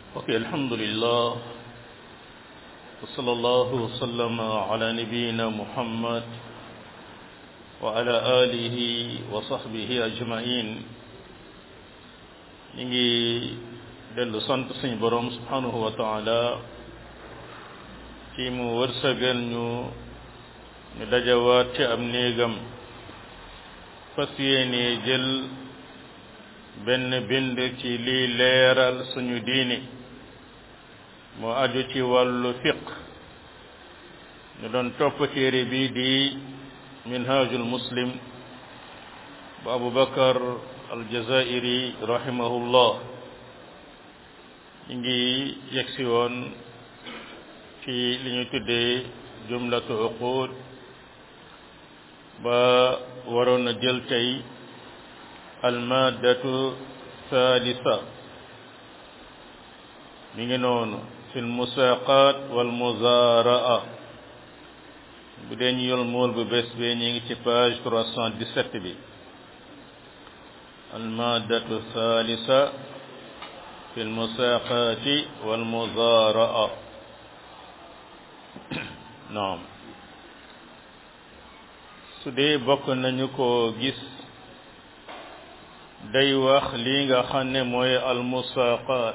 ok alhamdulillah wa sallallahu wa sallama ala nabiyina muhammad wa ala alihi wa sahbihi ajmain ñu ngi dellu sant suñu borom subhanahu wa taala ci mu wërsëgal ñu ñu dajawaat ci am néegam fas yéene jël benn bind ci lii leeral suñu diini moo aju ci wàllu fiq ñu doon topp téere bi di minhajul muslim bu abu bakar aljazairi rahimahullah ñu ngi yegsi woon ci li ñu tuddee jumlatu uqud ba waroon a jël tey almaddatu thalitha mi ngi noonu fi lmusaqat walmuzaraa bu dee ñu yol mool bu bés bi ñu ngi ci page 317 bi almaddatu thalitha fi lmusaqati walmuzaraa naam su dee bokk nañu ko gis day wax lii nga xam ne mooy almusaqat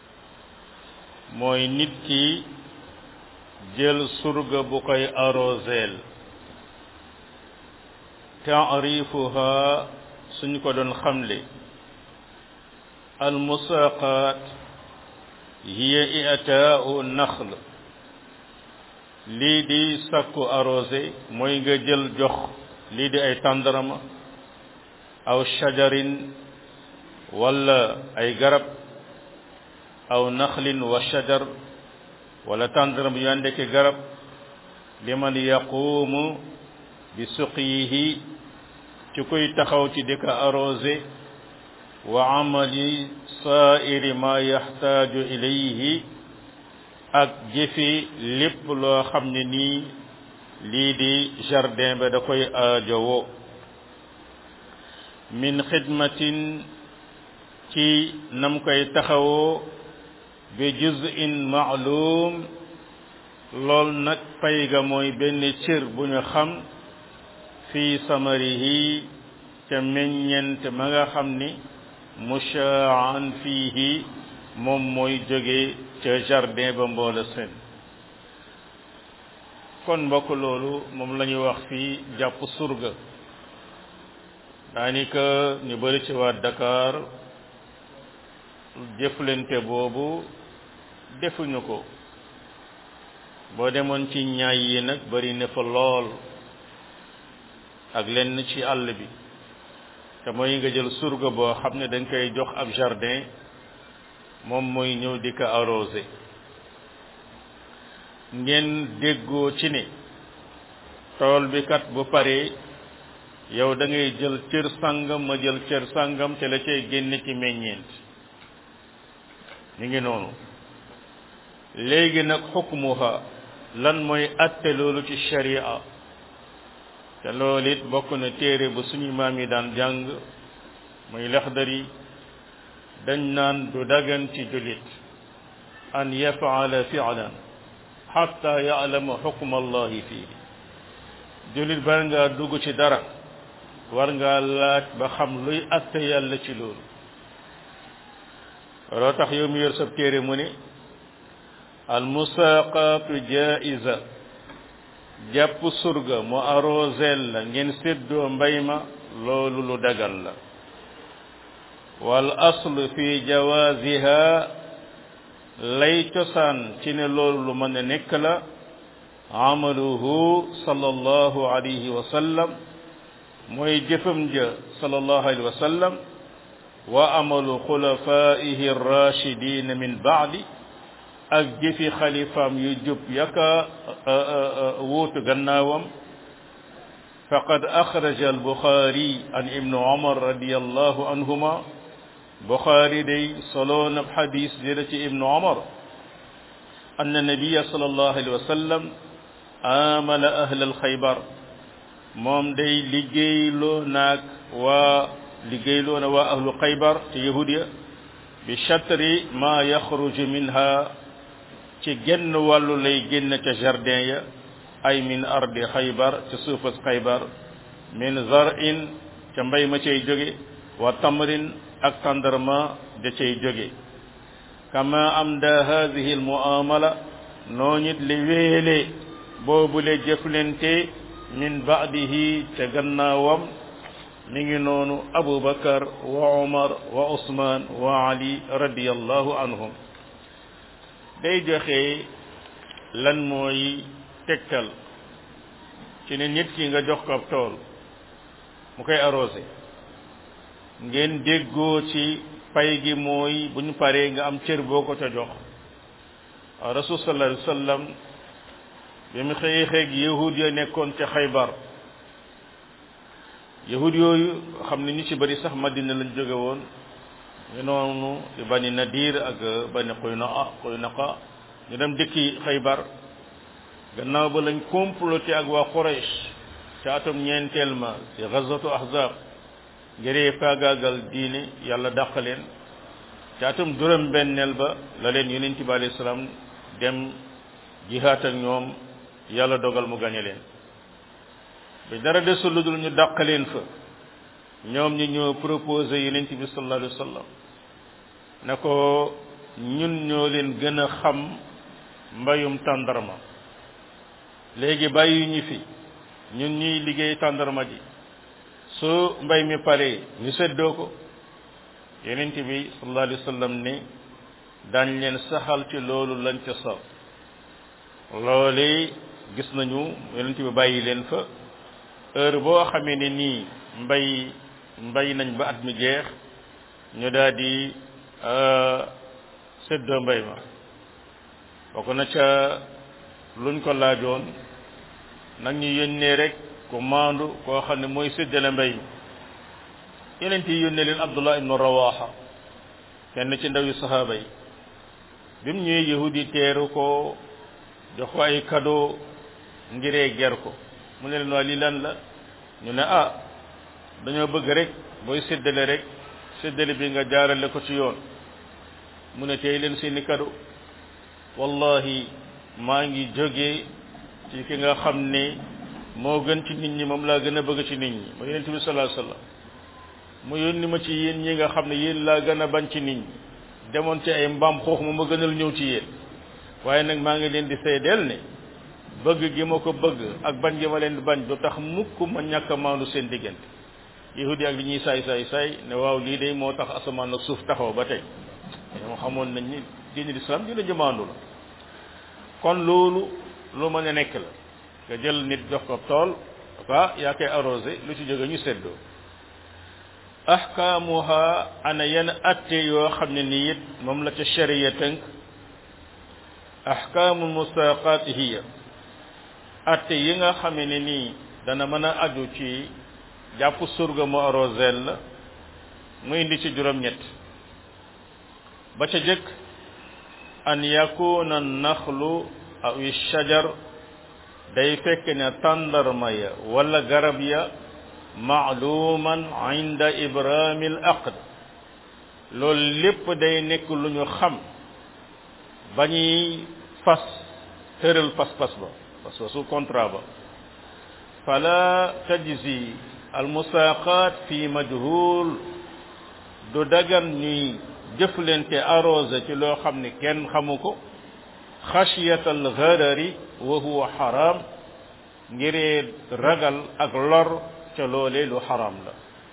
mooy nit ki jël surga bu koy arroseel taarifuha suñ ko doon xamle almusaqat hiya i'taa'u naxl lii di sakku arrosé mooy nga jël jox lii di ay tàndarama aw shajarin wala ay garab aw naxlin wa shajar wala tàndaram yu àndeke garab liman yaquumu bi suqyihi ci koy taxaw ci di ko arrosé wa amali saairi ma yaxtaaju ilayhi ak jëfi lépp loo xam ne nii lii di jardin ba da koy aajowoo min xidmatin ci nam koy taxawoo bi juz'in ma'lum lool nag pay ga mooy benn cër bu ñu xam fii samarihi ca meññent ma nga xam ni mushaa'an fiihi moom mooy jóge ca jardin ba mboola seen kon mbokk loolu moom la ñuy wax fii jàpp surga daanaka ñu bari ci waa Dakar jëflante boobu defuñu ko boo demoon ci ñaay yi nag bari ne fa lool ak lenn ci àll bi te mooy nga jël surga boo xam ne dañ koy jox ab jardin moom mooy ñëw di ko arrosé ngeen déggoo ci ne tool bi kat bu paree yow da ngay jël cër sàngam ma jël cër sàngam te la cay génne ci meññeent ñu ngi noonu léegi nag xukmuha lan mooy atte loolu ci sharia te loolu it bokk na téere bu suñu maam yi daan jàng muy laxdari dañ naan du dagan ci jullit an yafaala fi'lan xatta ya'lama xukma allahi fii jullit bar ngaa dugg ci dara war ngaa laaj ba xam luy atte yàlla ci loolu loo tax yow mi yor sab téere mu ne al musaqatu jaiza jàpp surga mu arrosel la ngeen séddoo mbay ma loolu lu dagal la wal aslu fi jawaziha lay cosaan ci ne loolu lu mën a nekk la amaluhu sallallahu alayhi wa sallam mooy jëfam ja sallallahu alayhi wa sallam wa amalu xulafaihi rachidina min baadi ak jëfi xalifaam yu jub yaka wuutu gannaawam faqad axraja albuxaari an ibnu omar radiallahu anhuma buxaari day soloon ab xadis jële ci ibnu omar anna nabiya sallallahu alayhi wa sallam amala ahla alxaybar moom day liggéeyloo naag waa liggéeyloo na waa ahlu xaybar ci yahudiya bi chatri ma yaxruju minha ci genn wàllu lay génn ca jardin ya ay min ardi xaybar ca suufas xaybar min zarin ca mbay ma cay jóge wa tamrin ak tàndarma da cay jóge kama am da hadihi al muamala noo nit li wéele boobule jëflente min baadihi ca gannaawam mi ngi noonu abubakar wa umar wa usman wa ali radiyallahu anhum day joxe lan mooy tegtal ci ne nit ki nga jox ko ab tool mu koy arrosé ngeen déggoo ci pay gi mooy bu ñu paree nga am cër boo ko ca jox rasul sallallahu alayhi wa sallam bi mu xëyee xeeg yahud ya nekkoon ca xaybar yahud yooyu xam ne ñu ci bari sax madina lañ jóge woon ñu noonu di bani nadir ak bani quynaqa quynaqa ñu dem dëkki xaybar gannaaw ba lañ comploté ak waa quraish ca atum ñeenteel ma ci gazatu ahzab ngiree faagaagal diine yàlla dàq leen ca atum juróom benneel ba la leen yonent bi alayhi salaam dem jihaat ak ñoom yàlla dogal mu gañe leen bi dara desul lu dul ñu dàq leen fa ñoom ñi ñoo proposé yonent bi sallallahu alayhi wa sallam ne ko ñun ñoo leen gën a xam mbayum tàndarma léegi bàyyi ñu fi ñun ñuy liggéey tàndarma ji su mbay mi paree ñu seddoo ko yonent bi sallallahu alayhi wa sallam ne daañ leen saxal ci loolu lañ ca sax loole gis nañu yonent bi bàyyi leen fa heure boo xamee ne nii mbay mbay nañ ba at mi jeex ñu daal di séddoo mbay ma bokk na ca luñ ko laajoon nag ñu yónnee rek ku maandu koo xam ne mooy séddale mbay mi yeneen yi yónnee leen abdullah ibnu rawaha kenn ci ndaw yu sahaaba yi bi mu ñëwee yahudi teeru ko jox ko ay cadeau ngiree ger ko mu ne leen waa lii lan la ñu ne ah dañoo bëgg rek booy séddale rek séddale bi nga jaarale ko ci yoon mu ne tey leen seeni cadeau wallahi maa ngi jógee ci ki nga xam ne moo gën ci nit ñi moom laa gën a bëgg ci nit ñi ma yonent bi sallallahu alayhi wasallam mu yónni ma ci yéen ñi nga xam ne yéen laa gën a bañ ci nit ñi demoon ci ay mbaam xoox ma ma gënal ñëw ci yéen waaye nag maa ngi leen di seedeel ne bëgg gi ma ko bëgg ak bañ gi ma leen di bañ du tax mukk ma ñàkk a maandu seen diggante yahudi ak li ñuy saay saay saay ne waaw lii day moo tax asamaan ak suuf taxaw ba tey ñoom xamoon nañ ni diine lislaam dina jëmaandu la kon loolu lu mën a nekk la nga jël nit jox ko tool ah yaa koy arrosé lu ci jóge ñu seddoo ahkaamuha ana yenn atte yoo xam ne nii it moom la ca sharia tënk ahkaamu musaqat hiya atte yi nga xam ne nii dana mën a aju ci jàpp surga mu arrosel la mu indi ci juróom-ñett ba ca jëkk an yakuna naxlu aw shajar day fekk ne tàndarma ya wala garab ya maaluman inda ibrahim al aqd loolu lépp day nekk lu ñu xam ba ñuy fas tëral pas-pas ba parce que su contrat ba fala tajzi al musaqat fi majhul du dagan ñuy jëflante arrosé ci loo xam ne kenn xamu ko xasiyata al gharari wa huwa haram ngiree ragal ak lor ca loolee lu xaram la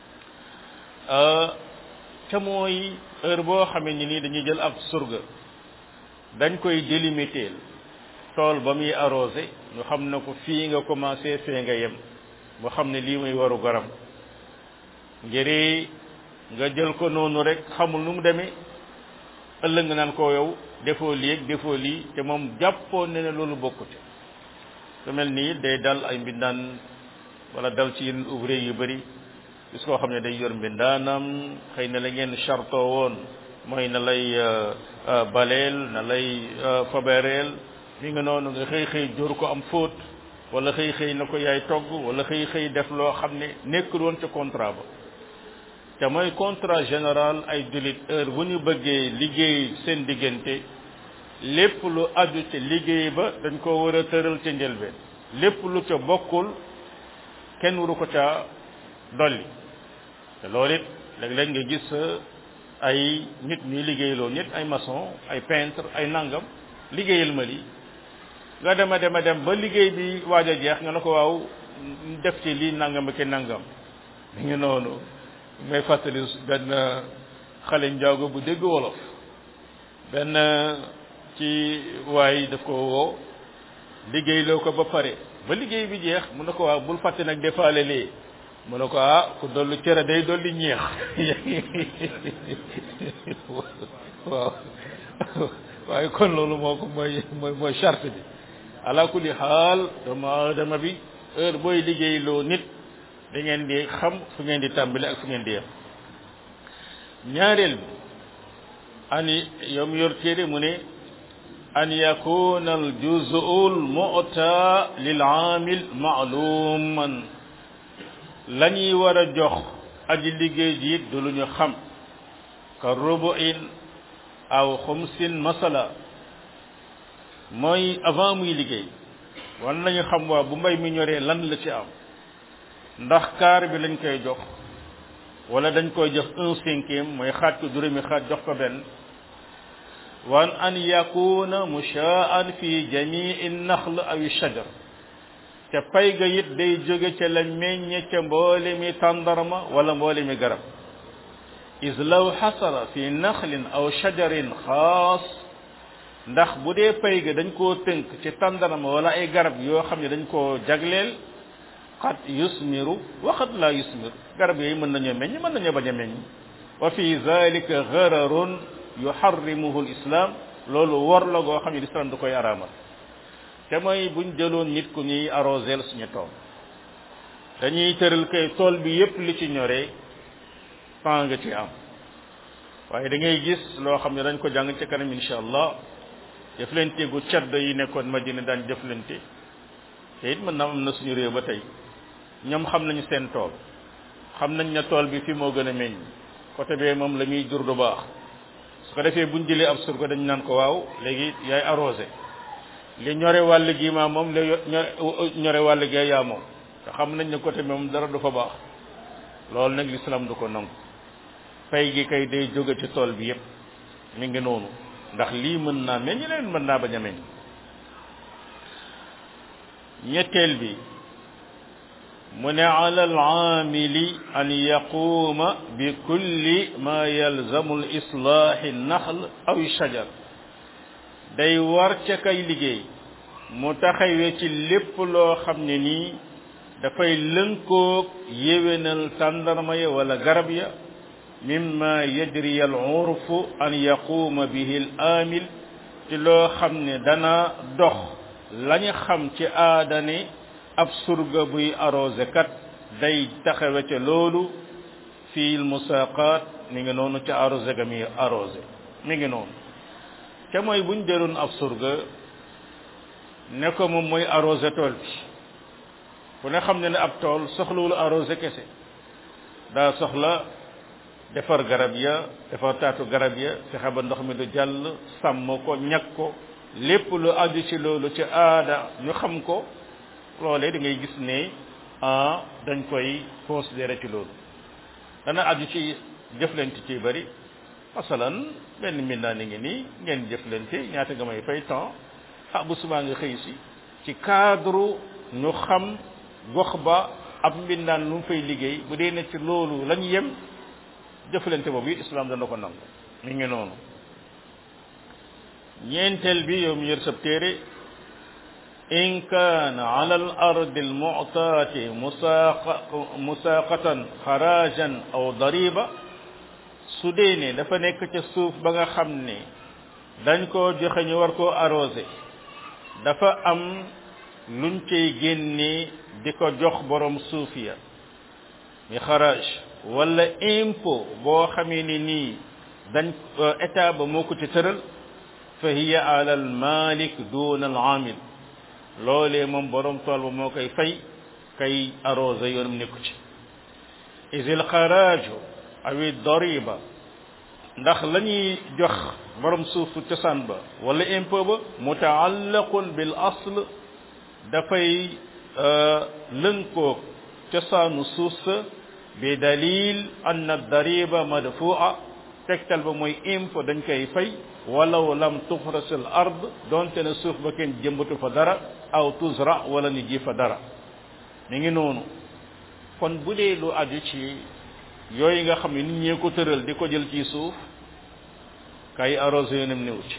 ca mooy heure boo xamee ni nii dañuy jël ab surga dañ koy délimiter tool ba muy arrosé ñu xam ne ko fii nga commencé fee nga yem mu xam ne lii muy waru garam ngiri nga jël ko noonu rek xamul nu mu demee ëllëg nga naan ko yow defoo lii ak defoo lii te moom jàppoon ne ne loolu bokkute su mel nii day dal ay mbindaan wala dal ci yenn ouvrier yu bëri gis koo xam ne day yor mbindaanam xëy na la ngeen charto woon mooy na lay baleel na lay fabereel mi nga noonu nga xëy xëy jóor ko am fóot wala xëy xëy na ko yaay togg wala xëy xëy def loo xam ne nekkul woon ca contrat ba te mooy contrat général ay jullit heure bu ñu bëggee liggéey seen diggante lépp lu aju ca liggéey ba dañ ko war a tëral ca njëlbeen lépp lu ca bokkul kenn waru ko ca dolli te loolu it léeg-léeg nga gis ay nit ñuy liggéeyloo nit ay maçon ay peintre ay nangam liggéeyal ma li nga dem a dem a dem ba liggéey bi waaj a jeex nga ne ko waaw def ci lii nangam ak nangam mi ngi noonu may fàttali benn xale njaago bu dégg wolof benn ci waay daf ko woo liggéeyloo ko ba pare ba liggéey bi jeex mu ne ko waaw bul fàtte nag defaale lii mu ne ko ah ku dollu cere day dolli ñeex waaw waaye kon loolu moo ko mooy mooy mooy charte bi ala kulli xaal doomu aadama bi heure booy liggéey loo nit da ngeen di xam fu ngeen di tàmbali ak fu ngeen di yem ñaareel bi ani yow mi yor téere mu ne an yakuna al juz'u al mu'ta lil aamil ma'luman la ñuy war a jox aji liggéey ji it du lu ñu xam ka rubu'in aw xumsin masala mooy avant muy liggéey wan nañu xam waa bu mbay mi ñoree lan la ci am ndax kaar bi lañ koy jox wala dañ koy jox un cinquième mooy xaaj ko juróomi xaaj jox ko benn wan an yakuna mushaan fi jamii naxl aw shajar te pay ga it day jóge ca la meññe ca mboole mi tàndarma wala mboole mi garab is law xasala fi naxlin aw shajarin xaas ndax bu dee pay ga dañ koo tënk ci tàndarma wala ay garab yoo xam ne dañ koo jagleel xat yusmiru waxat laa yusmir garab yooyu mën nañoo meññ mën nañoo bañ a meññ wa fi zalika gararun yuharrimuhu lislam loolu wor la goo xam ne lislam du koy araamal te mooy buñ jëloon nit ku ñuy arrosel suñu tool dañuy tëral kay tool bi yépp li ci ñoree pan nga ci am waaye da ngay gis loo xam ne dañ ko jàng ci kanam insha allah jëflante gu caddo yi nekkoon madina daan jëflante te it mën na am na suñu réew ba tey ñoom xam nañu seen tool xam nañ ne tool bi fi moo gën a meññ côté bee moom la muy jur du baax su ko defee buñ jëlee ab surga dañ naan ko waaw léegi yaay arrosé li ñore wàll gi maa moom la ñore wàll gi yaa moom te xam nañ ne côté bi moom dara du fa baax loolu nag l'islam du ko nangu pay gi kay day jóge ci tool bi yépp mi ngi noonu ndax lii mën naa meññ leen mën naa bañ a meññ ñetteel bi mu ne ala alaamili an yaquuma bi kulli ma yalzamu lislaahi naxl aw shajar day war ca kay liggéey mu taxawee ci lépp loo xam ne nii dafay lënkoog yéwénal tàndarma ya wala garab ya mimma yajri al urfu an yaquuma bihi al aamil ci loo xam ne dana dox lañu xam ci aadane ab surga buy arrosé kat day taxawe ca loolu fii musaqat mi ngi noonu ca arrosé ga muy arrosé mi ngi noonu te mooy buñ jëloon ab surga ne ko moom mooy arrosé tool bi ku ne xam ne ne ab tool soxlawul arrosé kese daa soxla defar garab ya defar taatu garab ya fexe ba ndox mi du jàll sàmm ko ñag ko lépp lu aju ci loolu ci aada ñu xam ko loolee da ngay gis ne ah dañ koy considéré ci loolu dana aju ci jëflante ci bari masalan benn mbindaa ni ngi nii ngeen jëflante ñaata nga may fay temps ah bu subaa nga xëy si ci cadre ñu xam gox ba ab mbindaan lu mu fay liggéey bu dee ne ci loolu lañ yem jëflante boobu it islam dana ko nangu mi ngi noonu ñeenteel bi yow mi yor sab téere in kaana ala al ardi al mu'taati musaaqatan xarajan aw dariba su dee ne dafa nekk ca suuf ba nga xam ne dañ koo joxe ñu war koo arrosé dafa am luñ cay génne di ko jox borom suuf ya mi xaraj wala impôt boo xamee ni nii dañ état ba moo ko ci tëral fa hiya ala al malik duna al amil loolee moom borom tool ba moo koy fay kay arrosé yoonam nekku ci is al xaraaju awi doriba ndax la ñuy jox borom suufu cosaan ba wala impôt ba mutaallaqun bil asl dafay lënkoo cosaanu suuf sa bi dalil anna dariba madfua tegtal ba mooy impôt dañ koy fay walaw lam tuxras al ard donte ne suuf ba kenn jëmbatu fa dara aw tuzra wala ni ji fa dara mi ngi noonu kon bu dee lu aju ci yooyu nga xam ne nit ñee ko tëral di ko jël ci suuf kay arrosé yoonam néew ci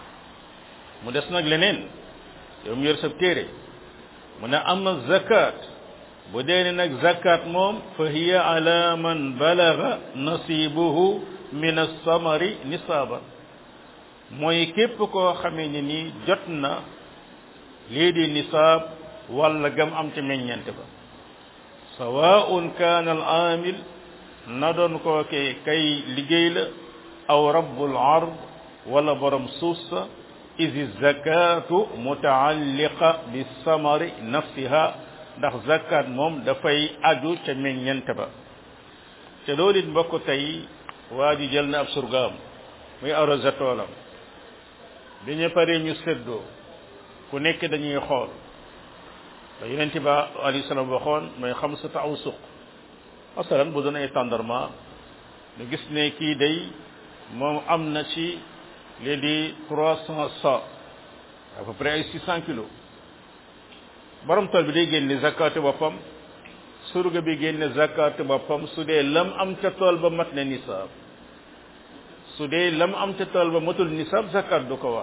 mu des nag leneen yow mu yor sa téere mu ne ama zakat bu dee ne nag zakat moom fa hiya ala man balaga nasibuhu min as-samari nisaaban mooy képp koo xamee ne ni jot na lii di nisaab walla gam am ci meññeent ba sawaun kaana al aamil na doon koo ke kay liggéey la aw rabbul ard wala borom suuf sa isi zakatu mutaalliqa bi samari nafsiha ndax zakat moom dafay aju ca meññeent ba te loolu it mbokk tey waa ji jël na ab surgaam muy arrosé toolam bi ñu paree ñu séddoo ku nekk dañuy xool da yonent ba alayhi salaam waxoon mooy xam sa taw suq masalan bu doon ay tendrement ñu gis ne kii day moom am na ci lii di trois cent sa à peu près ay six cent kilos borom tool bi day génne zakatu boppam surga bi génne zakatu boppam su dee lam am ca tool ba mat na nisaab su dee lam am ca tool ba matul nisaab zakat du ko war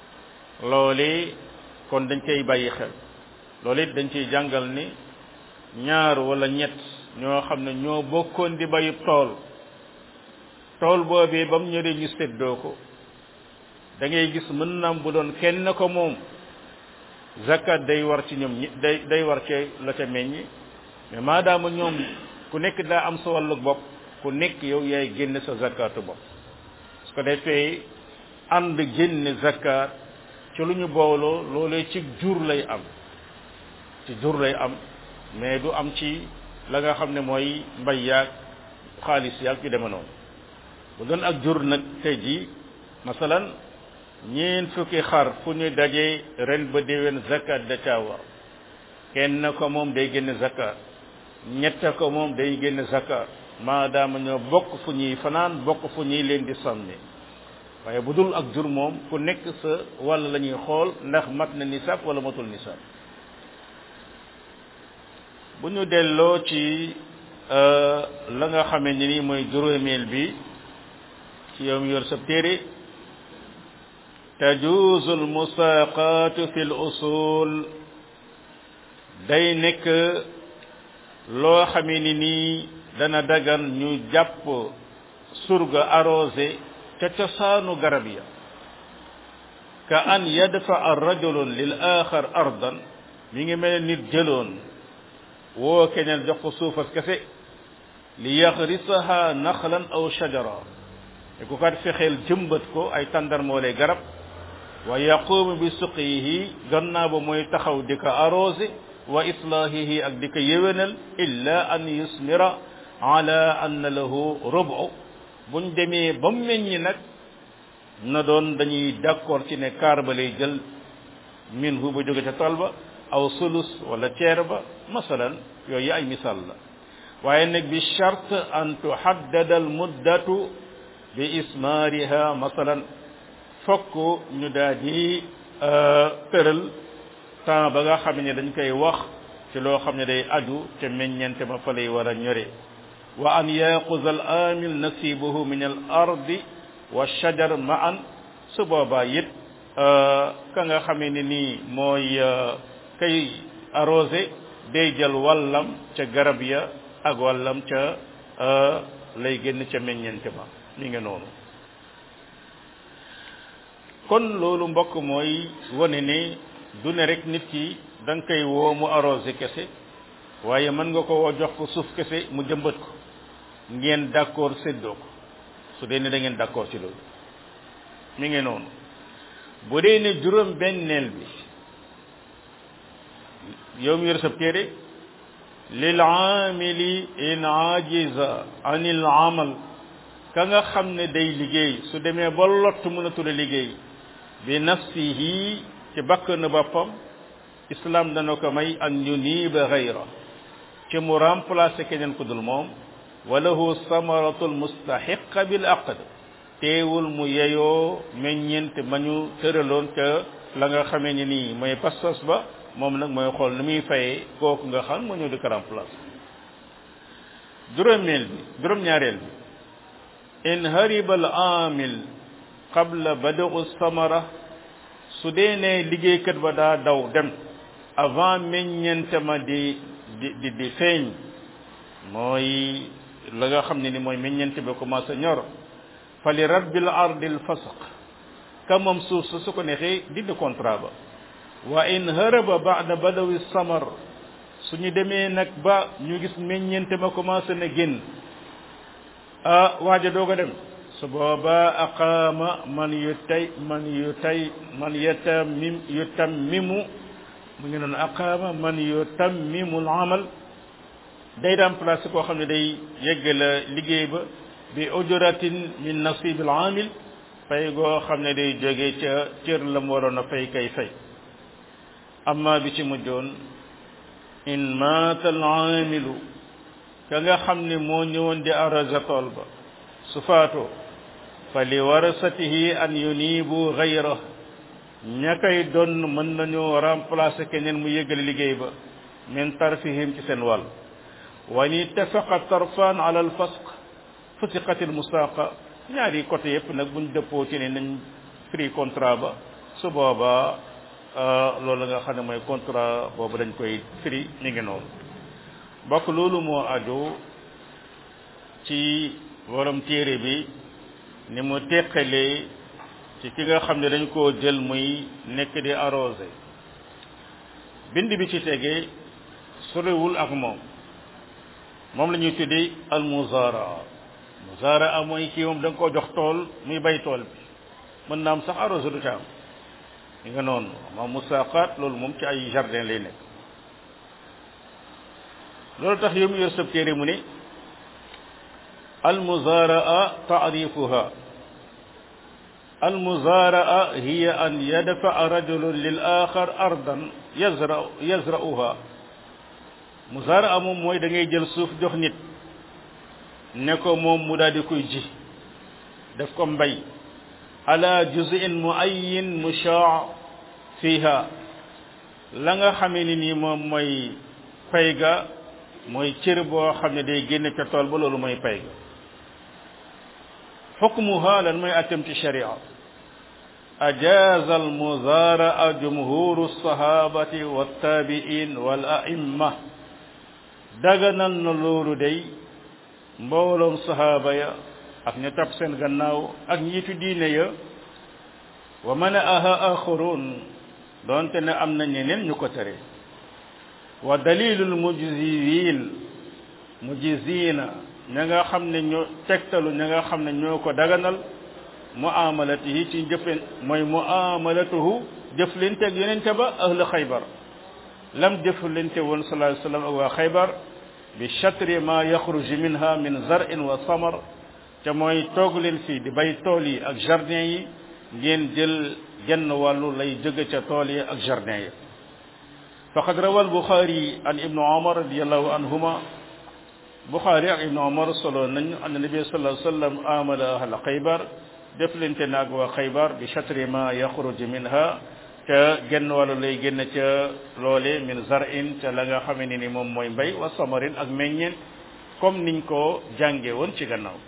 loolee kon dañ koy bàyyi xel loolu it dañ ciy jàngal ni ñaar wala ñett ñoo xam ne ñoo bokkoon di bayu tool tool boobee ba mu ñoree ñu séddoo ko da ngay gis mën naam bu doon kenn ko moom zakat day war ci ñoom ñi day day war ci la ca meññi mais maadaama ñoom ku nekk daa am sa wàllu bopp ku nekk yow yaay génne sa zakatu bopp su ko defee ànd génne zakat ci lu ñu booloo loolee ci jur lay am ci jur lay am mais du am ci la nga xam ne mooy mbay yaag xaalis yaag yu deme noonu bu doon ak jur nag tey jii masalan ñeen fukki xar fu ñu dajee ren ba déwén zakat da caa war kenn ko moom day génne zakat ñett ko moom day génne zakat maadaama ñoo bokk fu ñuy fanaan bokk fu ñuy leen di sànni waaye bu dul ak jur moom ku nekk sa wàll la ñuy xool ndax mat na nisaab wala matul nisaab bu ñu delloo ci la nga xamee ni ni mooy juróomeel bi ci yow mi yor sa téere tajuuzu almusaaqaatu fi l usul day nekk loo xamee ni nii dana dagan ñu jàpp surga arrosé ca cosaanu garab ya ka an yadfa rajulun lil axar ardan mi ngi mel nit jëloon woo keneen jox ko suufas kese li yaxrisaha naxlan aw shajara te ku kat fexeel jëmbat ko ay tàndarmoole garab wa yaqumu bi suqihi gannaaw ba mooy taxaw di ko arrosé wa islahihi ak di ko yéwénal illa an yusmira ala anna lahu rubu buñ demee ba mu meññi nag na doon dañuy d'accord ci ne kaar ba lay jël min hu ba jóge ca tool ba aw sulus wala ceer ba masalan yooyu ay misaal la waaye nag bi charte an tuhaddada al muddatu bi ismaariha masalan fokk ñu daal di tëral temps ba nga xam ne dañ koy wax ci loo xam ne day aju te meññente ma fa lay war a ñore wa an yaquza al amil nasibuhu min al ardi wa shajar ma'an su boobaa it ka nga xamee ne nii mooy kay arrosé day jël wàllam ca garab ya ak wàllam ca lay génn ca meññente ma mi ngi noonu kon loolu mbokk mooy wane ne du ne rek nit ki da nga koy woo mu arrosé kese waaye mën nga ko woo jox ko suuf kese mu jëmbat ko ngeen d'accord séddoo ko su dee ne da ngeen d'accord ci loolu mi ngi noonu bu dee ne juróom benneel bi yow mi yor sa téere lil aamili in ajiza anil amal ka nga xam ne day liggéey su demee ba lott mënatul a liggéey bi nafsihi ci bakk na boppam islam dana ko may an yuniba gayra ci mu remplacer keneen ku dul moom wa lahu samaratul mustahiqa bil aqd teewul mu yeyoo meññeent ma ñu tëraloon ca la nga xamee ni nii mooy pas-pas ba moom nag mooy xool ni muy fayee kooku nga xam moo ñëw di ko remplacer juróomeel bi juróom-ñaareel bi in hariba al amil qabla bada'u samara su dee ne liggéeykat ba daa daw dem avant meññeente ma di di di di feeñ mooy la nga xam ne ni mooy meññeente ba commencé ñor fa li rabbil ardil fasaq ka moom suuf sa su ko neexee dindi contrat ba wa in haraba ba'da badawi samar suñu demee nag ba ñu gis meññeente ma commencé na génn ah waaja doog a dem su booba aqaama man yu tay man yu tay man yatamim yutammimu mu ngi noonu aqaama man yutammimu al amal day remplacer koo xam ne day yeggala liggéey ba bi ujratin min nasib al amil fay goo xam ne day jóge ca cër la mu waroon a fay kay fay amma bi ci mujjoon in maata al aamilu ka nga xam ne moo ñëwoon di arrosé tool ba su faatoo fa li warasatihi an yunibu gayra ña koy doon mën nañoo remplacer keneen mu yëgale liggéey ba min tarfihim ci seen wàll wa in ittafaqa tarfan ala al fasq fusiqat al musaqa ñaari côté yépp nag buñ dëppoo ci ne nañ firi contrat ba su boobaa loolu nga xam ne mooy contrat boobu dañ koy firi ñu ngi noonu bokk loolu moo aju ci borom téere bi ni mu teqalee ci ki nga xam ne dañ koo jël muy nekk di arrosé bind bi ci tegee sorewul ak moom moom la ñuy tuddi al muzaraa muzaraa mooy kii moom da nga koo jox tool muy bay tool bi mën naa am sax arrosé du ca am li nga noonu ma musaqaat loolu moom ci ay jardin lay nekk loolu tax yow mu yor sab téere mu ne almuzaraa taarifuha almuzaraa hiya an yadfaa rajulun lil axar ardan yazra yazra'uha muzaraa moom mooy da ngay jël suuf jox nit ne ko moom mu daal di koy ji def ko mbay ala juz'in muayyin mushaa fiha la nga xamee ni nii moom mooy pay ga mooy cër boo xam ne day génne ca tool ba loolu mooy pay ga xukmuha lan mooy attem ci sharia ajaza almuzaraa jumhuru sahabati wattabiin wal aimma daganal na loolu day mbooloom sahaba ya ak ñu topp seen gannaaw ak njiitu diine ya wa manaaha axarun doonte ne am na ñeneen ñu ko tere wa dalilul mujziin mujzina ña nga xam ne ñoo tegtalu ña nga xam ne ñoo ko daganal muamalatihi ci jëfen mooy muamalatuhu jëflanteeg yonente ba ahlu xaybar lam jëflante woon sallallahu alayhi wasallam ak waa xaybar bi chatri ma yaxruju minha min zarin wa samar te mooy toog leen fii di bay tool yi ak jardin yi ngeen jël genn wàllu lay jóge ca tool yi ak jardin yi faqad rawa albuxaari an ibnu omar radiallahu anhuma buxaari ak ibnu omar solo nañ an nabi sallallahu alayhi wasallam amala ahla xaybar def lente naag waa xaybar bi chatri ma yaxruju minha ca genn wàllu lay génn ca loole min zarin ca la nga xamee ne ni moom mooy mbay wa samarin ak meññeen comme niñ ko jànge woon ci gannaaw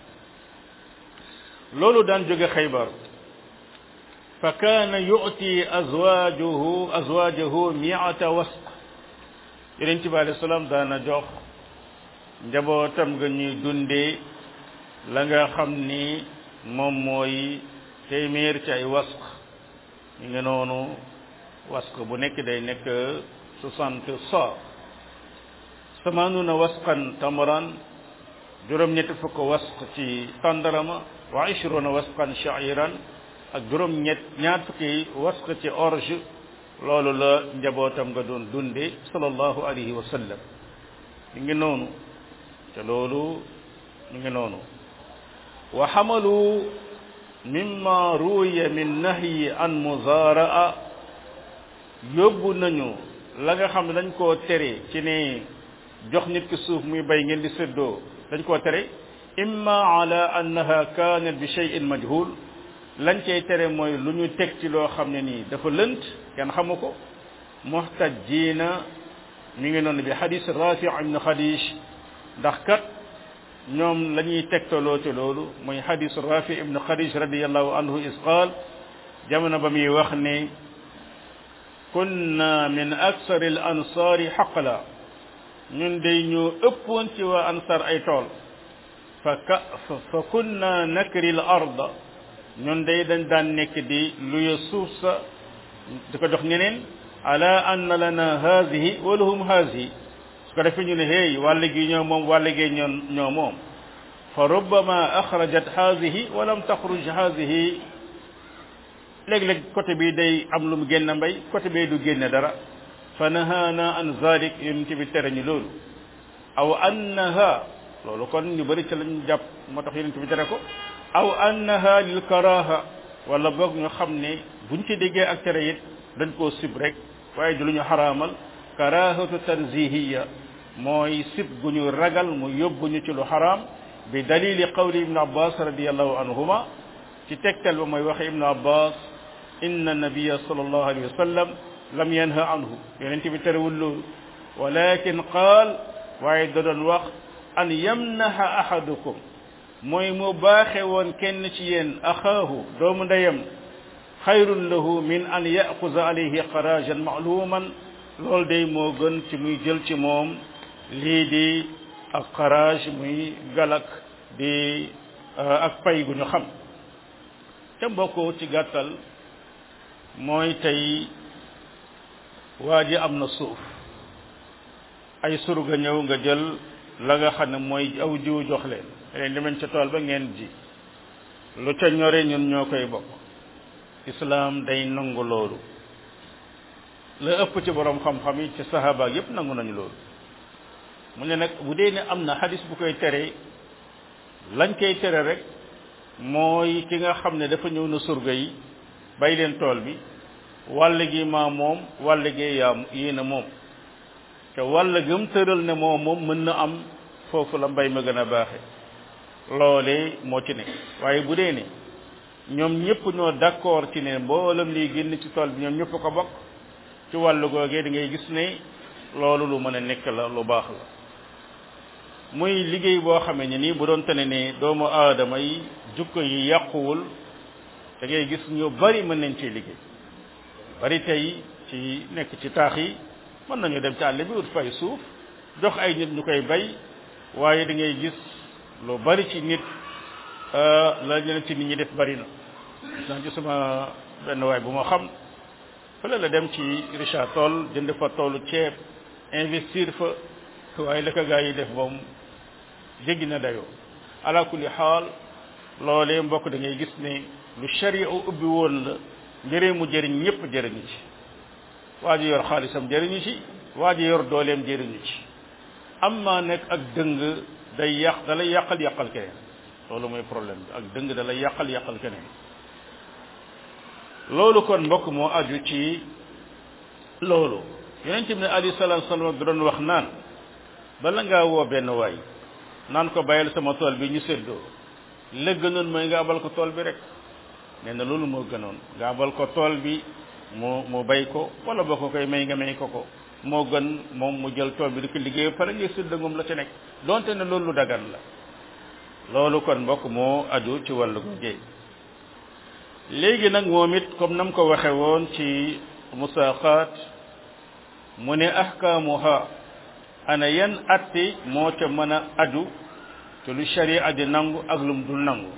loolu daan jóge xaybar fa kaana yu'ti azwaajuhu azwaajahu mi'ata wasq yonent bi alayhi salaam daana jox njabootam nga ñuy dundee la nga xam ni moom mooy téeméer ci ay wasq ñu ngi noonu wasq bu nekk day nekk soixante sa samaanuna wasqan tamaran juróom-ñetti fukk wasq ci tàndarama wa ishruna wasqan sha'iran ak juróom-ñett ñaar fukki wasq ci orge loolu la njabootam nga doon dunde sallallahu alayhi wa sallam mi ngi noonu te loolu mi ngi noonu wa xamalu mimma ruya min nahyi an muzaraa yóbbu nañu la nga xam ne dañ koo tere ci ne jox nit ki suuf muy bay ngeen di séddoo dañ koo tere imma ala annaha kanat bi shay'in majhul lañ cay tere mooy lu ñu teg ci loo xam ne nii dafa lënt kenn xamu ko muhtajjiina mi ngi noonu bi xadis rafi ibn xadis ndax kat ñoom la ñuy tegtaloo ci loolu muy xadis rafi ibn xadis radiallahu anhu is qaal jamono ba muy wax ne kunna min aksar al ansaari xaqla ñun day ñoo ëppoon ci waa ansar ay tool fa ka fa kunna nakri al arda ñun day dañ daan nekk di luya suuf sa di ko jox ñeneen ala anna lana haadihi wa lahum haadihi su ko defee ñu ne hey wàll gi ñoo moom wàll gi ñoo ñoo moom fa rubbama axrajat haadihi wa lam taxruj haadihi léeg-léeg côté bi day am lu mu génn mbay côté bi du génne dara fa nahaana an zalik yonent bi tere ñu loolu aw annaha loolu kon ñu bëri ci lañ jàpp moo tax yonent bi tere ko aw annaha lil karaha wala boog ñu xam ne buñ ci déggee ak tere it dañ koo sib rek waaye du lu ñu xaraamal karahatu tanzihiya mooy sib gu ñu ragal mu yóbbu ñu ci lu xaraam bi dalili qawli ibnu abbas radiallahu anhuma ci tegtal ba mooy waxe ibnu abbas inna nabiya sallallahu alayhi wa sallam lam yanha anhu yonent bi terewul loolu walakin qaal waaye da doon wax an yamnaha ahadukum mooy mu baaxe woon kenn ci yéen axaahu doomu ndeyam xayrun lahu min an yaxuza alayhi xarajan maaluman loolu day moo gën ci muy jël ci moom lii di ak xaraj muy galak di ak pay gu ñu xam te mbokkoo ci gàttal mooy tey waa ji am na suuf ay surga ñëw nga jël la nga xam ne mooy aw jiw jox leen leen demañ ca tool ba ngeen ji lu ca ñore ñun ñoo koy bokk islaam day nangu loolu la ëpp ci borom xam-xam yi ci sahaba yépp nangu nañu loolu mu ne nag bu dee ne am na xadis bu koy tere lañ koy tere rek mooy ki nga xam ne dafa ñëw na surga yi bay leen tool bi wàll gi maa moom wàll gi yaa yéen a moom te wàll gëm tëral ne moom moom mën na am foofu la mbay ma gën a baaxe loolee moo ci ne waaye bu dee ne ñoom ñëpp ñoo d'accord ci ne mboolem liy génn ci tool bi ñoom ñëpp ko bokk ci wàllu googee da ngay gis ne loolu lu mën a nekk la lu baax la muy liggéey boo xamee ne nii bu doon tane ne doomu aadama yi jukko yi yàquwul da ngay gis ñu bari mën nañ ciy liggéey bari tey ci nekk ci taax yi mën nañu dem ci àll bi ut fay suuf jox ay nit ñu koy bay waaye da ngay gis lu bari ci nit la leen ci nit ñi def bari na gis naa ci sama benn waay bu ma xam fële la dem ci Richard Toll jënd fa toolu ceeb investir fa waaye la ko gaa yi def moom jéggi na dayoo ala kulli xaal loolee mbokk da ngay gis ne lu sharia ubbi woon la njëriñ mu jëriñ ñëpp jëriñu ci waa ji yor xaalisam jëriñu ci waa ji yor dooleem jëriñu ci am maa nekk ak dëng day yàq da lay yàqal yàqal keneen loolu mooy problème bi ak dëng da lay yàqal yàqal keneen loolu kon mbokk moo aju ci loolu yonent bi ne alayhi salaatu salaam da doon wax naan bala ngaa woo benn waay naan ko bayal sama tool bi ñu séddoo la gënoon mooy nga abal ko tool bi rek nee na loolu moo gënoon nga abal ko tool bi mu mu bay ko wala boo ko koy may nga may ko ko moo gën moom mu jël tool bi di ko liggéey pare ngay séddoo moom la ca nekk donte ne loolu lu dagan la loolu kon mbokk moo aju ci wàllu googee léegi nag moom it comme nam ko waxe woon ci musaqaat mu ne ahkaamuha ana yan atti moo ca mën a aju te lu sharia di nangu ak lum dul nangu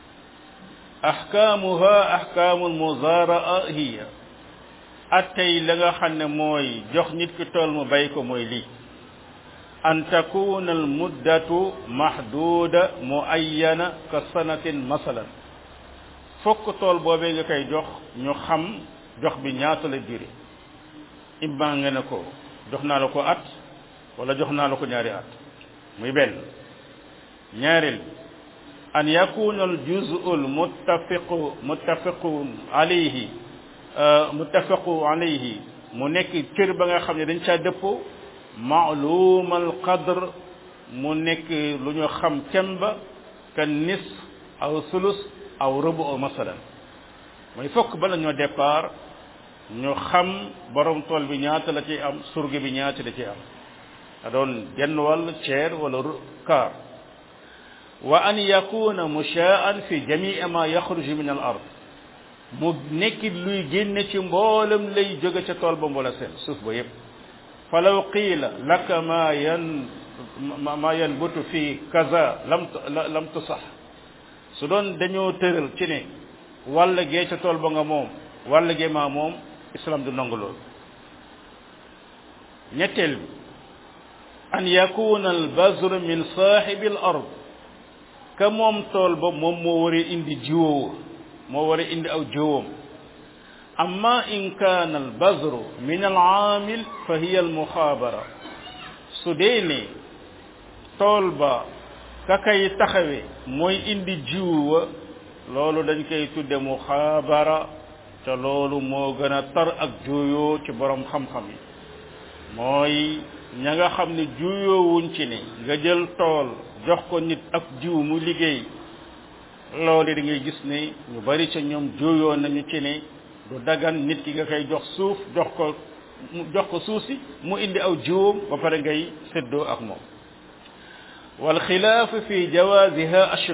ahkaamuha ahkaamul muzaraa hiya attey la nga xam ne mooy jox nit ki tool mu bay ko mooy lii an takuna al muddatu mahduda muayyana ka sanatin masalan fokk tool boobee nga koy jox ñu xam jox bi ñaata la durée imma nga ne ko jox naa la ko at wala jox naa la ko ñaari at muy benn ñaareel an yakuna al juzu al muttafiqu muttafiqu alayhi muttafaqu alayhi mu nekk cër ba nga xam ne dañ caa dëppoo maalum al qadr mu nekk lu ñu xam kem ba ka nis aw sulus aw rubu aw masalan mooy fokk bala ñoo départ ñu xam borom tool bi ñaata la ci am surge bi ñaata la ci am a doon genn wàll ceer wala kaar wa an yakuna mushaan fi jamii ma yaxruju min al ard mu nekkit luy génne ci mboolem lay jóge ca tool ba mboola seen suuf ba yépp falaw qiila laka ma yan ma yanbutu fi kaza lam lam tusax su doon dañoo tëral ci ne wàll gee ca tool ba nga moom wàll gee maa moom islam du nangu loolu ñetteel bi an yakuna al bazr min saaxibi al ard ka moom tool ba moom moo war a indi jiwoo moo war a indi aw jiwoom amma in kaana al bazru min al aamil fa hiya al muxaabara su dee ne tool ba ka kay taxawe mooy indi jiwu wa loolu dañ koy tudde muxaabara te loolu moo gën a tar ak juuyoo ci borom xam-xam yi mooy ña nga xam ne juuyoowuñ ci ne nga jël tool jox ko nit ak jiw mu liggéey loolu da ngay gis ne ñu bari ca ñoom juuyoo nañu ci ne du dagan nit ki nga koy jox suuf jox ko jox ko suuf si mu indi aw jiwam ba pare ngay séddoo ak moom wal xilaaf fi jawaziha ashud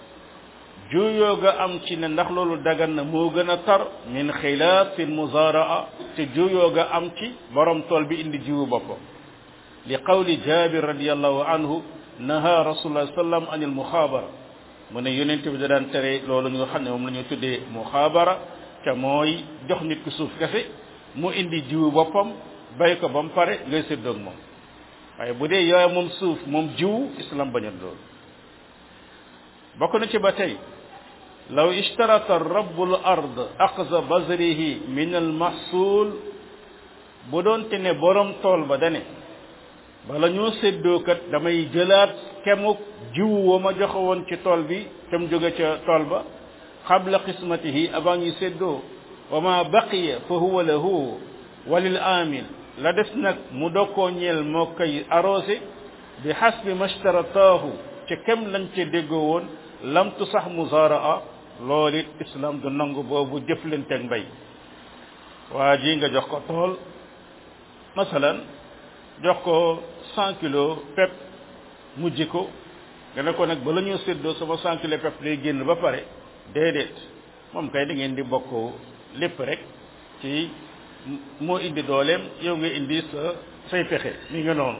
juuyoo ga am ci ne ndax loolu dagan na moo gën a tar min xilaaf fi muzaraa te juuyoo ga am ci borom tool bi indi jiwu boppam li qawli jabir radiallahu anhu naha rasulullah sallam anil muxaabara mu ne yonent bi da daan tere loolu ñu nga xam ne moom la ñu tuddee muxaabara te mooy jox nit ku suuf kese mu indi jiwu boppam bay ko ba mu pare ngay séddoog moom waaye bu dee yooya moom suuf moom jiwu islam bañal loolu bokk na ci ba tey law ishtarata rabbul ard aqza bazrihi min al mahsul bu doonte ne borom tool ba dane bala ñoo séddoo kat damay jëlaat kemuk jiwu wa ma joxe woon ci tool bi te mu jóge ca tool ba qabla qismatihi avant ñu séddoo wa ma baqiya fa huwa lahu walil amil la des nag mu dokkoo ñeel moo koy arrosé bi hasbi mashtarataahu ca kem lañ ca déggoo woon lam tu sax muzaraa loolu it islam du nangu boobu jëflanteeg mbay waa ji nga jox ko tool masalan jox ko cent kilos pep mu ji ko nga ne ko nag bala ñoo séddoo sama cent kilos pep day génn ba pare déedéet moom kay da ngeen di bokk lépp rek ci moo indi dooleem yow nga indi sa say pexe mi nga noonu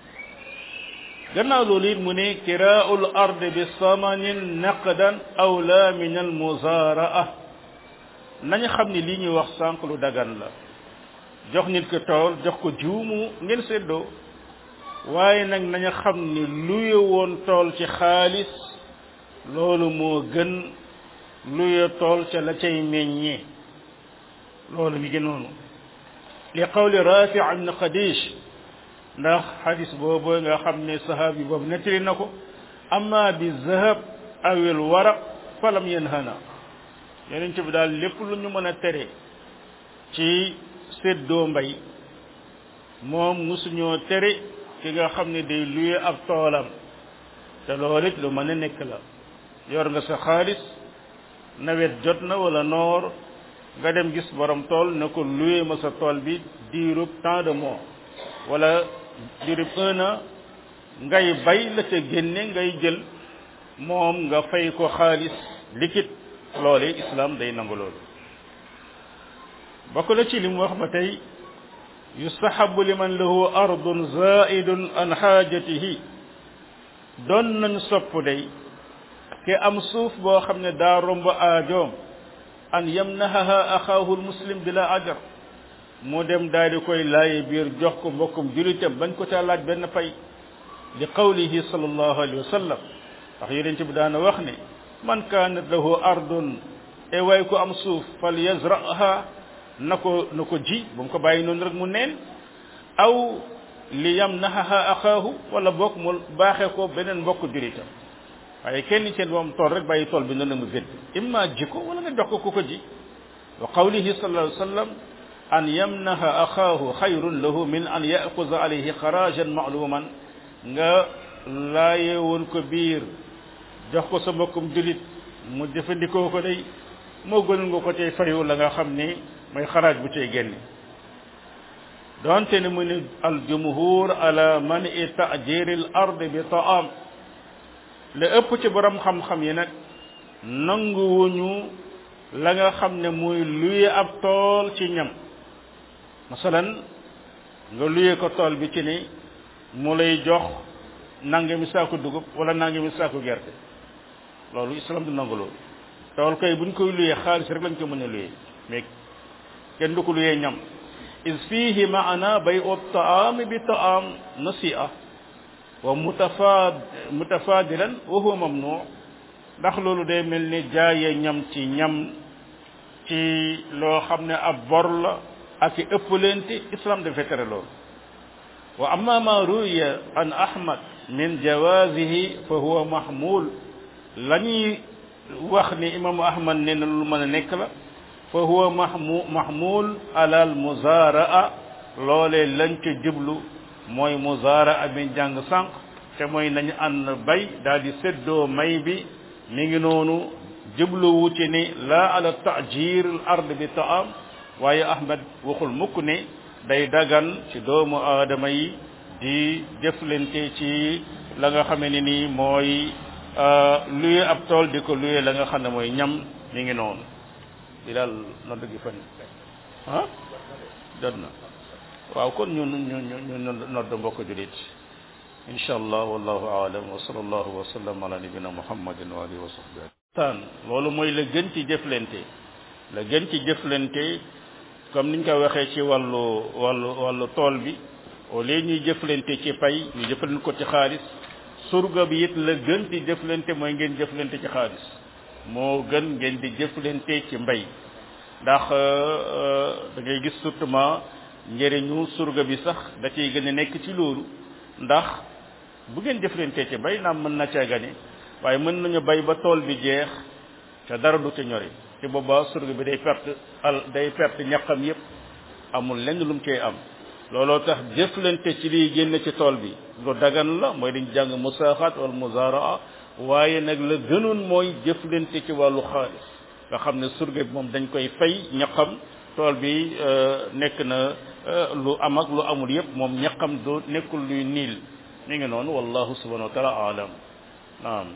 gannaaw loolu it mu ne kiraa'ul ard bi samanin naqdan awla min al muzaraa nañu xam ne lii ñuy wax sànq lu dagan la jox nit ko tool jox ko juumu ngeen séddoo waaye nag nañu xam ni luye woon tool ci xaalis loolu moo gën luye tool ca la cay meññee loolu mi ngi noonu li qawli rafi ibn qadish ndax xadis boobu nga xam ne sahabi boobu nettali na ko amma bi zahab awil waraq falam yanhana yonent bi daal lépp lu ñu mën a tere ci séddoo mbay moom musuñoo tere ki nga xam ne day luye ab toolam te loolu it lu mën a nekk la yor nga sa xaalis nawet jot na wala noor nga dem gis borom tool ne ko luye ma sa tool bi diirub tant de mois wala diirub un an ngay bay la ca génne ngay jël moom nga fay ko xaalis liquide loole islam day nangu loolu bokk na ci li mu wax ba tey yustahabu liman lahu ardun zaidun an xaajatihi doon nañ sopp day ke am suuf boo xam ne daa romb aajoom an yamnahaha axaahu lmuslim bila ajar mu dem daal di koy laaye biir jox ko mbokkum julitam bañ ko caa laaj benn pay li qawlihi sallallahu alayhi wa sallam ndax yonent bi daana wax ne man kaanat lahu ardun e way ko am suuf fal yazraha na ko na ko ji bu mu ko bàyyi noonu rek mu neen aw li yamnahaha axaahu wala bokk mu baaxee ko beneen mbokk julitam waaye kenn seen moom tool rek bàyyi tool bi noonu mu vét imma ji ko wala nga jox ko ku ko ji wa qawlihi sallallahu alayhi wa sallam an yamnaha axaahu xayrun lahu min an yaxuza alayhi xarajan maaluman nga laaye woon ko biir jox ko sa mbokkum julit mu jëfandikoo ko day moo gënal nga ko cay fayu la nga xam ni mooy xaraaj bu cay génne donte ne mu ni al jumhur ala man i tajiril ard bi taam la ëpp ci borom xam-xam yi nag nanguwuñu la nga xam ne muy luye ab tool ci ñam masalan nga luye ko tool bi ci ni mu lay jox nangami saaku dugub wala nangami saaku gerte loolu islam du nangu loolu tool kay buñ koy luye xaalis rek lañ ko mën a luye mais kenn du ko luye ñam is fihi maana bay u taam bi taam nasi'a wa mutafad mutafadilan wa huwa mamnu ndax loolu day mel ni jaaye ñam ci ñam ci loo xam ne ab bor la ak i ëppalente islam dafay tere loolu wa amma ma ruya an ahmad min jawazihi fa huwa mahmul la ñuy wax ni imaamu ahmad nee na lu mën a nekk la fa huwa mahmu mahmul ala al muzaraa loolee lañ ca jublu mooy muzaraa bi jàng sànq te mooy nañu ànd bay daal di séddoo may bi mi ngi noonu jubluwu ci ni la ala tajir al ard bi taam waaye ahmad waxul mukk ne day dagan ci doomu aadama yi di jëflante ci la nga xame ne nii mooy luye ab tool di ko luye la nga xam ne mooy ñam mi ngi noonu di daal nodd gi fan ah dod na waaw kon ñu ñu ñu ñu nodd mbokk julit insha allah wallahu aalam wa sallallahu wa sallam ala nabina muhammadin wa alihi wa sahbihi taan loolu mooy la gën ci jëflante la gën ci jëflante comme niñ ko waxee ci wàllu wàllu wàllu tool bi au lieu ñuy jëflante ci pay ñu jëflante ko ci xaalis surga bi it la gën di jëflante mooy ngeen jëflante ci xaalis moo gën ngeen di jëflante ci mbay ndax da ngay gis surtout njëriñu surga bi sax da ciy gën a nekk ci loolu ndax bu ngeen jëflante ci mbay naam mën na caa gane waaye mën nañu bay ba tool bi jeex te dara du ca ñori ci boobaa surga bi day perte al day perte ñaqam yépp amul lenn lu mu cee am looloo tax jëflante ci liy génn ci tool bi lu dagan la mooy dañ jàng musaaxaat wala muzaraa waaye nag la gënoon mooy jëflante ci wàllu xaalis nga xam ne surga bi moom dañ koy fay ñaqam tool bi nekk na lu am ak lu amul yépp moom ñaqam du nekkul luy niil mi ngi noonu wallahu subhanahu wa taala alam naam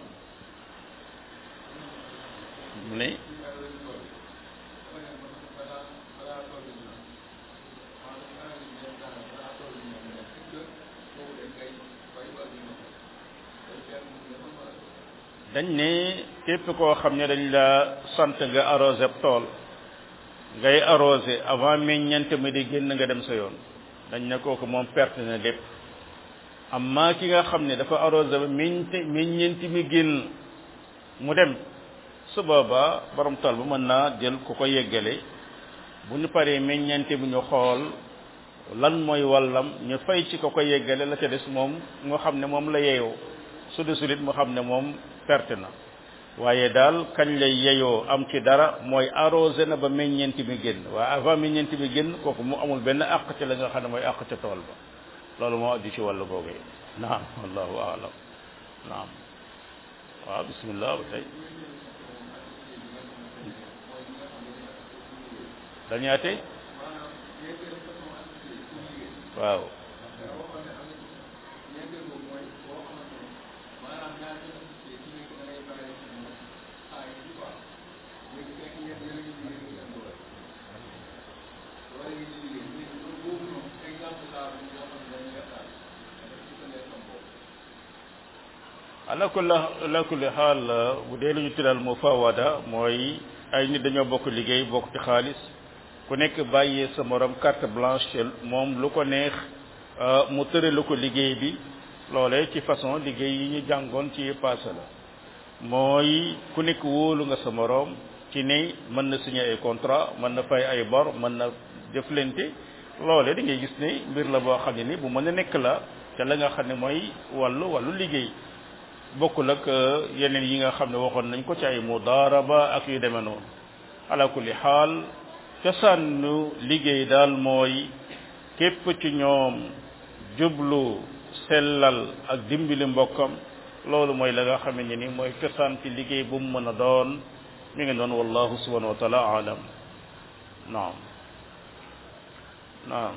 mu ne dañ ne képp koo xam ne dañ la sant nga arrosé tool ngay arrosé avant meññante mi di génn nga dem sa yoon dañ ne kooku moom perte na lépp amma ki nga xam ne dafa arrosé ba meññte meññanti mi génn mu dem su boobaa borom tool bu mën naa jël ku ko yeggale bu ñu paree meññante bi ñu xool lan mooy wallam ñu fay ci ko ko yeggale la ca des moom nga xam ne moom la yeyoo su desul it mu xam ne moom perte na waaye daal kañ lay yeyoo am ci dara mooy arrosé na ba meññeenti mi génn waaye avant meññeenti mi génn kooku mu amul benn àq ci la nga xam ne mooy àq ca tool ba loolu moo addi ci wàllu googu naam wallahu aalam naam waaw bismillah ba tey dañaate waaw ala kulli ala kulli xaal bu dee lu ñu tuddal mufawada mooy ay nit dañoo bokk liggéey bokk ci xaalis ku nekk bàyyee sa morom carte blanche moom lu ko neex mu tëralu ko liggéey bi loolee ci façon liggéey yi ñu jàngoon ci passé la mooy ku nekk wóolu nga sa morom ci ne mën na signer ay contrat mën na fay ay bor mën na jëflante loole da ngay gis ne mbir la boo xam ne ni bu mën a nekk la te la nga xam ne mooy wàllu wàllu liggéey bokkul ak yeneen yi nga xam ne waxoon nañ ko ci ay mudaaraba ak yu demee noonu ala kulli xaal cosaanu liggéey daal mooy képp ci ñoom jublu sellal ak dimbali mbokkam loolu mooy la nga xam ne ni mooy cosaan ci liggéey bu mu mën a doon mi ngi doon wallahu subhanahu wa taala alam naam naam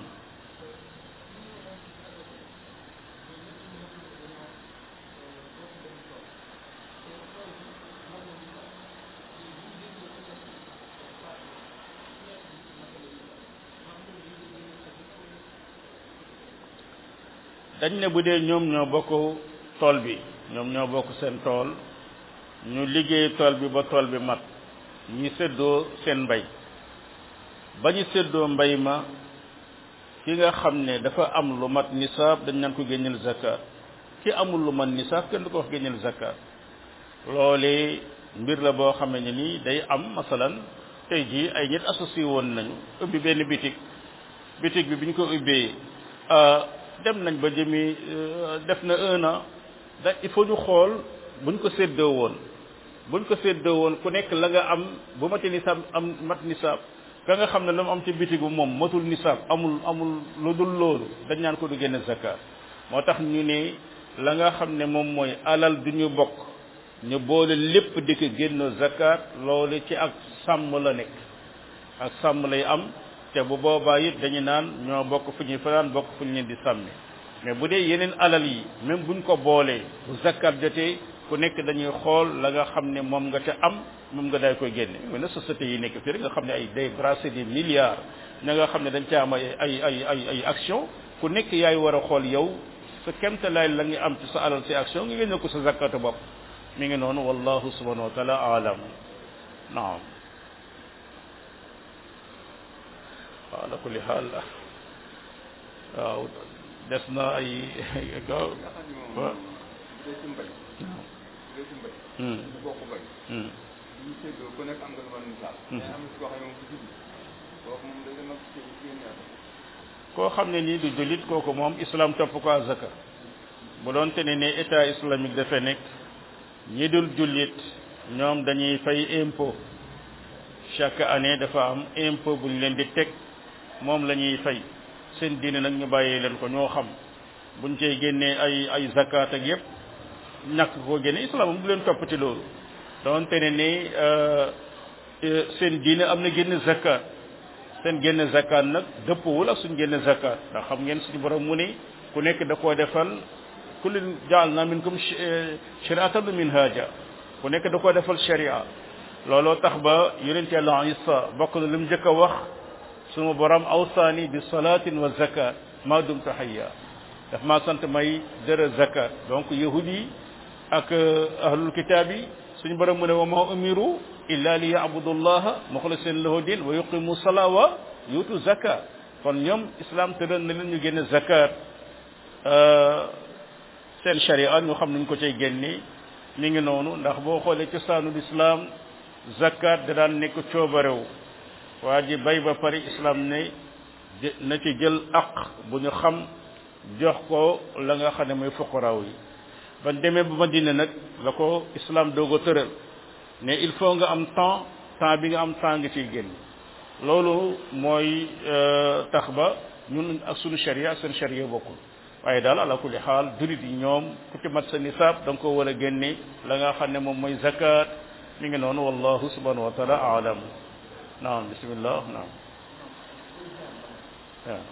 dañ ne bu dee ñoom ñoo bokk tool bi ñoom ñoo bokk seen tool ñu liggéey tool bi ba tool bi mat ñi séddoo seen mbay ba ñu séddoo mbay ma ki nga xam ne dafa am lu mat nisaab dañ naan ko génneel zakat ki amul lu mat nisaab kenn du ko wax génneel zakat loole mbir la boo xam ne nii day am masalan tey jii ay nit associé woon nañu ubbi benn bitig bitig bi bi ñu ko ubbee dem nañ ba jëmi def na un an da il faut ñu xool buñ ko séddoo woon buñ ko séddoo woon ku nekk la nga am bu mati nisaab am mat nisaab ka nga xam ne la mu am ci bitigu moom matul nisaab amul amul lu dul loolu dañ naan ko du génne zakat moo tax ñu ne la nga xam ne moom mooy alal du ñu bokk ñu boole lépp di ko génn zakat loolu ci ak sàmm la nekk ak sàmm lay am te bu boobaa it dañu naan ñoo bokk fu ñuy fanaan bokk fu ñu leen di sàmmi mais bu dee yeneen alal yi même buñ ko boolee bu zakat jotee ku nekk dañuy xool la nga xam ne moom nga ca am moom nga day koy génne mais na société yi nekk fii rek nga xam ne ay day brasser des milliards ña nga xam ne dañ ca am ay ay ay ay ay action ku nekk yaay war a xool yow sa kemtalaay la nga am ci sa alal ci action nga génne ko sa zakatu bopp mi ngi noonu wallahu subhanahu wa taala alam naam waaw ala kulli xaal waaw des na ay gaw wa koo xam ne nii du jullit kooku moom islam topp ko azaka bu doon te ne ne état islamique dafa nekk ñi dul jullit ñoom dañuy fay impôt chaque année dafa am impôt bu ñu leen di teg moom la ñuy fay seen diine nag ñu bàyyee leen ko ñoo xam buñ cey génnee ay ay zakat ak yépp ñàkk koo génne islam bu leen toppati loolu doonte ne ni seen diine am na génn zakat seen génn zakat nag dëppwul ak suñ génn zakat ndax xam ngeen suñu borom mu ne ku nekk da koo defal kullin jaalna minkum shariatan minhaja ku nekk da koo defal sharia looloo tax ba yonent yàlla isa bokk na lu mu njëkk a wax suma borom awsaani bi salatin wa zakat ma dumtu hayya daf maa sant may dara zakat donc yahud yi ak ahlul kitab yi suñu borom mu ne wa ma umiru illa li yabudu llaha muxlisin lahu din wa yuqimu sala wa yutu zakat kon ñoom islam tëral na leen ñu génne zakat seen sharia ñu xam nuñ ko cay génne mi ngi noonu ndax boo xoolee cosaanul islam zakat da daan nekk coobarew waa ji bay ba pare islam ne na ci jël aq bu ñu xam jox ko la nga xam ne mooy fuqaraaw yi ba demee ba Madina nag la ko islam doog a tëral ne il faut nga am temps temps bi nga am temps nga ciy génn loolu mooy tax ba ñun ak sunu sharia seen sharia bokkul waaye daal ala kulli xaal julit yi ñoom ku ci mat sa nisaab da nga ko war a génne la nga xam ne moom mooy zakat mi ngi noonu wallahu subhanahu wa taala alam naam bismillah naam waaw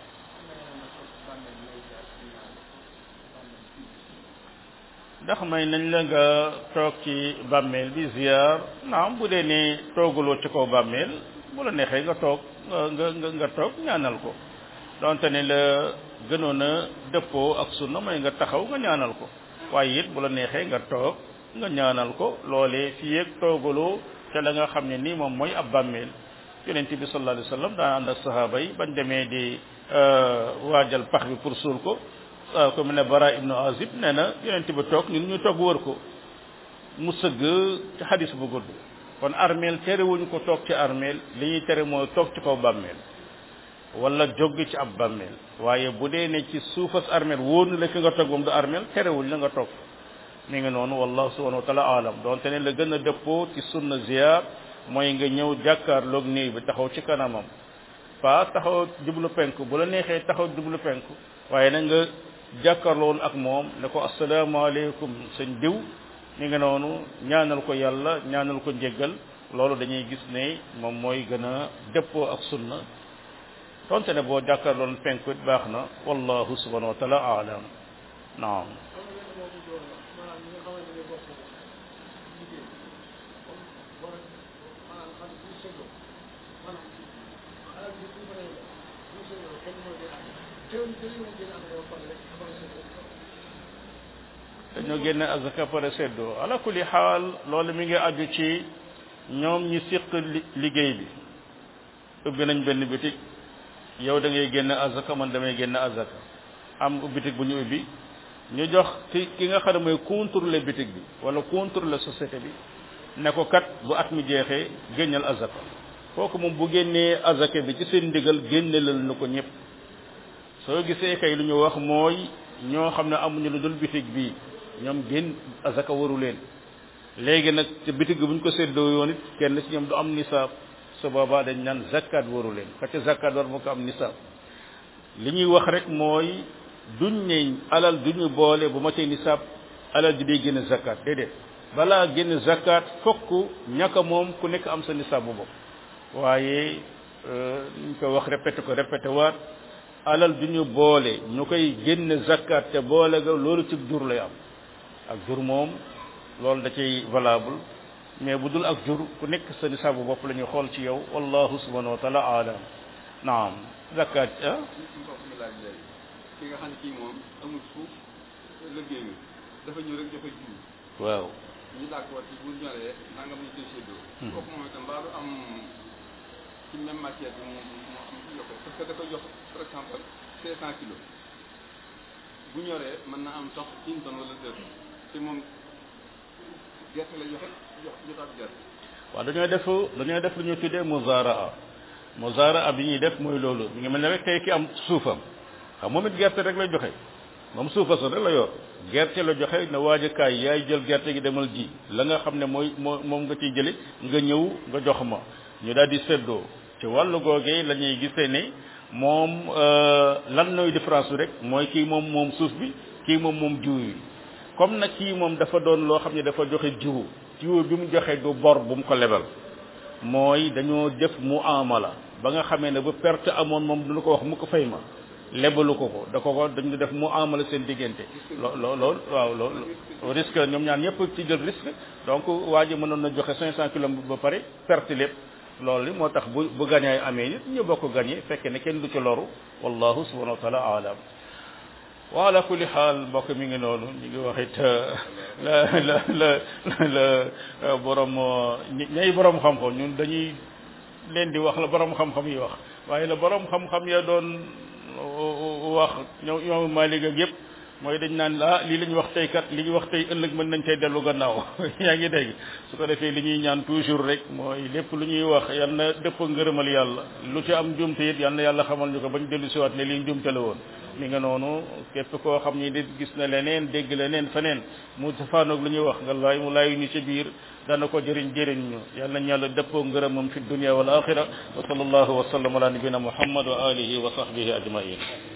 ndax may nañ la nga toog ci bàmmeel bi ziar naam bu dee ne tooguloo ci kaw bàmmeel bu la neexee nga toog nga nga nga toog ñaanal ko donte ne la gënoon a dëppoo ak sunna mooy nga taxaw nga ñaanal ko waaye it bu la neexee nga toog nga ñaanal ko loolee fii ak toogaloo te la nga xam ne nii moom mooy ab bàmmeel yonent bi sallallahu alayhi wa sallam daan ànd ak sahaaba yi bañ demee di waajal pax bi pour suul ko ko mu ne bara ibnu azib nee na yonent bi toog ñun ñu toog wër ko mu sëgg ci xadis bu gudd kon armeel terewuñu ko toog ci armeel li ñuy tere mooy toog ci kaw bàmmeel wala jóg ci ab bàmmeel waaye bu dee ne ci suufas armeel wóor na la fi nga toog moom du armeel terewul la nga toog mi ngi noonu wallahu subhanahu wa taala alam donte ne la gën a dëppoo ci sunna ziar mooy nga ñëw jàkkaarloog néew bi taxaw ci kanamam pas taxaw jublu penku bu la neexee taxaw jublu penku waaye na nga jàkkaarloon ak moom ne ko asalaamaaleykum sëñ diw mi ngi noonu ñaanal ko yàlla ñaanal ko njéggal loolu dañuy gis ne moom mooy gën a dëppoo ak sunna donte ne boo jàkkaarloon penku it baax na wallahu subhanahu wa taala alam naam dañoo génne azaka pare seddoo ala kulli xaal loolu mi ngi aju ci ñoom ñi siq liggéey bi ubbi nañ benn bitig yow da ngay génne azaka man damay génne azaka am bitig bu ñu ubbi ñu jox ki ki nga xam ne mooy contrôler bitig bi wala contrôler société bi ne ko kat bu at mi jeexee génnal azaka kooku moom bu génnee azaka bi ci seen ndigal génnelal na ko ñëpp soo gisee kay lu ñu wax mooy ñoo xam ne amuñu lu dul bitig bi ñoom génn azaka waru leen léegi nag ci bitig bu ñu ko séddoo yoon it kenn ci ñoom du am nisaab su boobaa dañ naan zakkaat waru leen ka ca zakkaat war moo ko am nisaab li ñuy wax rek mooy duñ ne alal duñu boole bu ma tee nisaab alal ji day génn zakkaat déedéet balaa génn zakkaat fokk ñaka moom ku nekk am sa nisaab bu bopp waaye ñu ko wax répété ko répété waat alal duñu boole ñu koy génn zakkaat te boole ga loolu ci jur lay am ak jur moom loolu da cay valable mais bu dul ak jur ku nekk sa nisaabu bopp la ñuy xool ci yow wallahu subhanahu wa taala alam naam zakat ah ki nga xam ne kii moom amul suuf liggéeyu dafa ñëw rek joxe jiw waaw ñu d'accord ci bu ñoree nanga mu ñu koy séddoo kooku moom itam mbaa du am ci même matière bi mu mu am ci yokkee parce que da koy jox par exemple cinq cent kilos bu ñoree mën na am sax une tonne wala deux tonnes te moom gerte la joxe jox jotaat gerte waaw dañoo def dañoo def lu ñuy tuddee muzaraa muzaraa bi ñuy def mooy loolu mi ngi mel ne rek tey ki am suufam xam moom it gerte rek lay joxe moom suufa sa rek la yor gerte la joxe na waajakaay yaay jël gerte gi demal ji la nga xam ne mooy moo moom nga ciy jële nga ñëw nga jox ma ñu daal di seddoo ci wàllu googee la ñuy gisee ne moom lan nooy différence bi rek mooy kii moom moom suuf bi kii moom moom jiw yi comme nag kii moom dafa doon loo xam ne dafa joxe jiwu jiwu bi mu joxe du bor bu mu ko lebal mooy dañoo def mu amala ba nga xamee ne bu perte amoon moom du ko wax mu ko fay ma lebalu ko ko da ko ko dañu def mu amala seen diggante loo loo loolu waaw loolu risque ñoom ñaan ñëpp ci jël risque donc waa ji mënoon na joxe 500 kilos ba pare perte lépp loolu li moo tax bu bu gañaay amee nit ñu bokk gañe fekke ne kenn du ci loru wallahu subhanahu wa taala alam wa ala kulli xaal mbokk mi ngi noonu ñu ngi wax it la la la la borom ñay borom xam-xam ñun dañuy leen di wax la borom xam-xam yi wax waaye la borom xam-xam ya doon wax ñoom ñoom Malik ak yëpp mooy dañ naan ah lii la ñu wax tey kat li ñu wax tey ëllëg mën nañ tey dellu gannaaw yaa ngi dégg su ko defee li ñuy ñaan toujours rek mooy lépp lu ñuy wax yal na dëpp ngërëmal yàlla lu ci am njumte it yal na yàlla xamal ñu ko bañ dellu siwaat ne lii njumte la woon mi nga noonu képp koo xam ni nit gis na leneen dégg leneen feneen mu safaanoog lu ñuy wax nga laay mu laayu ñu ci biir dana ko jëriñ jëriñ ñu yal nañ yàlla dëppoo ngërëmam fi dunia wal axira wa sallallahu wa sallam ala nabina muhammad wa alihi wa sahbihi ajmain